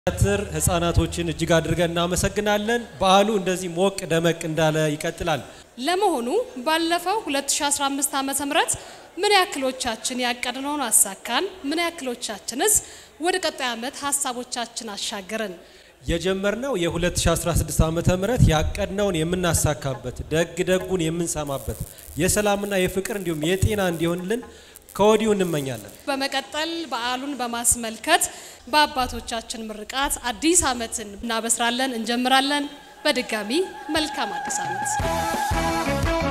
ትር ህጻናቶችን እጅግ አድርገን እናመሰግናለን። በዓሉ እንደዚህ ሞቅ ደመቅ እንዳለ ይቀጥላል። ለመሆኑ ባለፈው 2015 ዓ ም ምን ያክሎቻችን ያቀድነውን አሳካን? ምን ያክሎቻችንስ ወደ ቀጣይ ዓመት ሀሳቦቻችን አሻገርን? የጀመርነው የ2016 ዓመተ ምህረት ያቀድነውን የምናሳካበት ደግ ደጉን የምንሰማበት የሰላምና የፍቅር እንዲሁም የጤና እንዲሆንልን ከወዲሁ እንመኛለን። በመቀጠል በዓሉን በማስመልከት በአባቶቻችን ምርቃት አዲስ ዓመትን እናበስራለን፣ እንጀምራለን። በድጋሚ መልካም አዲስ ዓመት።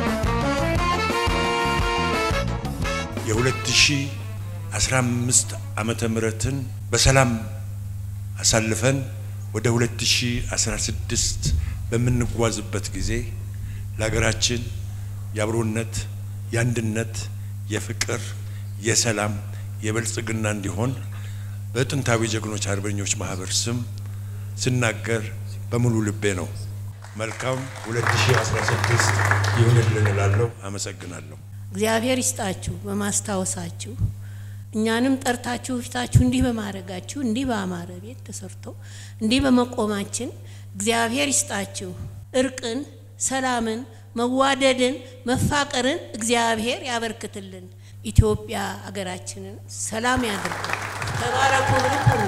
የ2015 ዓመተ ምህረትን በሰላም አሳልፈን ወደ 2016 በምንጓዝበት ጊዜ ለሀገራችን የአብሮነት፣ የአንድነት፣ የፍቅር፣ የሰላም፣ የብልጽግና እንዲሆን በጥንታዊ ጀግኖች አርበኞች ማህበር ስም ስናገር በሙሉ ልቤ ነው። መልካም 2016 ይሁንልን እላለሁ። አመሰግናለሁ። እግዚአብሔር ይስጣችሁ በማስታወሳችሁ እኛንም ጠርታችሁ ፊታችሁ እንዲህ በማድረጋችሁ እንዲህ በአማረ ቤት ተሰርቶ እንዲህ በመቆማችን እግዚአብሔር ይስጣችሁ። እርቅን፣ ሰላምን፣ መዋደድን፣ መፋቀርን እግዚአብሔር ያበርክትልን። ኢትዮጵያ ሀገራችንን ሰላም ያድርግ። ተባረኩ፣ ብሩክ ሁኑ።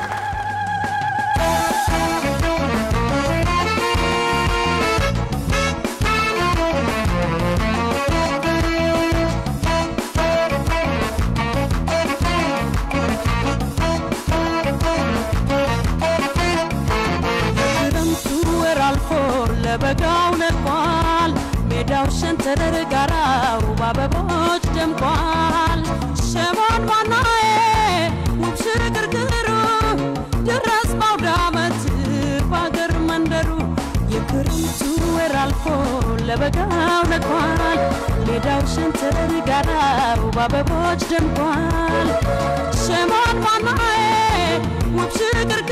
ክረምቱ ወር አልፎ ለበጋው ነቋል። ሜዳው ሸንተረር ጋራው በአበቦች ደምቋል። ሸማን ባናዬ ውብ ሽርግርግሩ ደረስ ባውደ ዓመት በአገር መንደሩ የክረምቱ ወር አልፎ ለበጋው ነቋል። ሜዳው ሸንተረር ጋራው በአበቦች ደምቋል። ሸማን ባናዬ ውብ ሽርግርግሩ